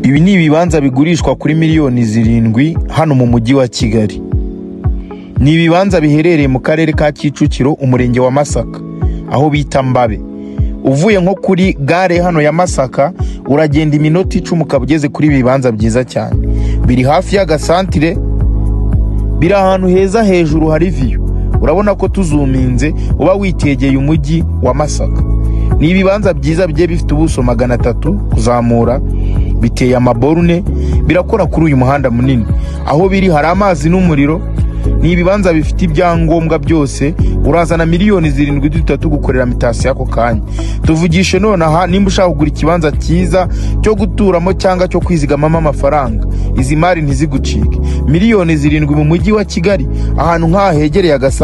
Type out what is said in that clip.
Ibi ni ibibanza bigurishwa kuri miliyoni zirindwi hano mu mujyi wa Kigali. Ni ibibanza biherereye mu karere ka Kicukiro, umurenge wa Masaka, aho bita Mbabe. Uvuye nko kuri gare hano ya Masaka, uragenda iminota icumi ukaba ugeze kuri ibi bibanza byiza cyane. Biri hafi y'agasantire, biri ahantu heza hejuru hari viyu urabona ko tuzuminze uba witegeye umujyi wa masaka ni ibibanza byiza bigiye bifite ubuso magana atatu kuzamura biteye amaborune birakora kuri uyu muhanda munini aho biri hari amazi n'umuriro ni ibibanza bifite ibyangombwa byose urazana miliyoni zirindwi duhita tugukorera mitasiyo ako kanya tuvugishe nonaha nimba ushaka kugura ikibanza cyiza cyo guturamo cyangwa cyo kwizigamamo amafaranga izi mari ntizigucike miliyoni zirindwi mu mujyi wa kigali ahantu nk'aha hegereye agasa